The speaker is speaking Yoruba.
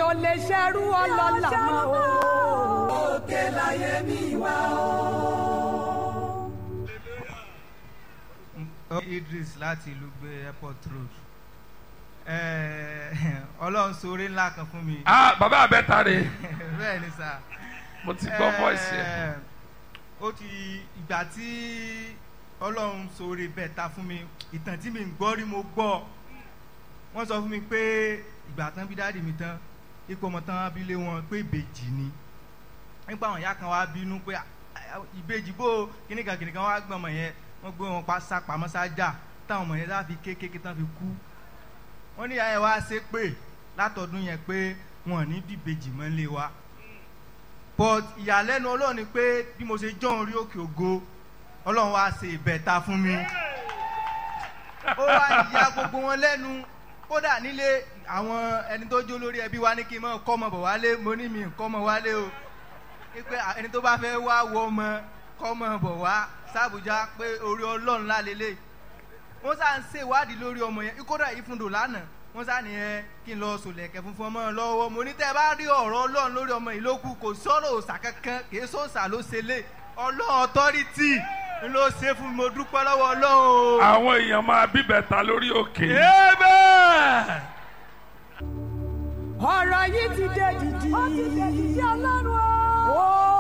ò lè ṣerú ọlọ́lá mọ́ o. òkè láyé mi wá o. Idris láti ìlú gbé airport road ọlọ́run sóore ńlá kan fún mi. ah bàbá abẹ́ta rè bẹ́ẹ̀ ni sà. mo ti gbọ́ voice ẹ̀. ó ti ìgbà tí ọlọ́run sóore bẹ́ẹ̀ ta fún mi ìtàn tí mi ń gbọ́ rí mo gbọ́ wọ́n sọ fún mi pé ìgbà tán bí dáàdì mi tán ipò ọmọ tán bí lé wọn pé ìbejì ni nípa àwọn ìyá kan wá bínú pé ìbejì bó kíníkan kíníkan wá gbọ́n ọmọ yẹn wọ́n gbé wọn pa sápamọ́ sájà táwọn ọmọ yẹn láfi kékeré tán fi kú wọ́n ní ìyá yẹn wá ṣe pé látọdún yẹn pé wọn ò ní bíbejì mọ́ lé wa but ìyàlẹ́nu ọlọ́run ni pé bí mo ṣe jọ́ orí òkè ògo ọlọ́run wá ṣe ìbẹ̀ta fún mi ó wá ìyá gbogbo wọn lẹ́nu kódà nílé àwọn ẹni tó jó lórí ẹbí wa ní kí n mọ̀ kọ́ ọmọ bọ̀ wálé mo ní mi kọ́ ọmọ wálé o pé ẹni tó bá fẹ́ wá wọ ọmọ kọ́ ọmọ bọ̀ wá sàbújá pé orí ọlọ́run lálélẹ̀ wọ́n sá ń ṣèwádìí lórí ọmọ yẹn kódà ìfúndò lánàá wọ́n sá nìyẹn kí n lọ sòlẹ̀kẹ́ funfun ọmọ lọ́wọ́ mo ní tẹ́ ẹ bá rí ọ̀rọ̀ ọlọ́run lórí ọmọ yìí ló kù kò sọ̀rọ̀ òòsà kankan kì í sọ̀sà ló ṣe lé ọlọ́run ọ̀tọ́rìtì ń ló ṣe fún mi mo dúpẹ́ lọ́wọ́ ọlọ́run. àwọn èèyàn máa bíbẹ̀ta lórí òkè. ọ̀rọ̀ yìí ti dé dìdì. ó ti dé dìdì ọlọ́run o.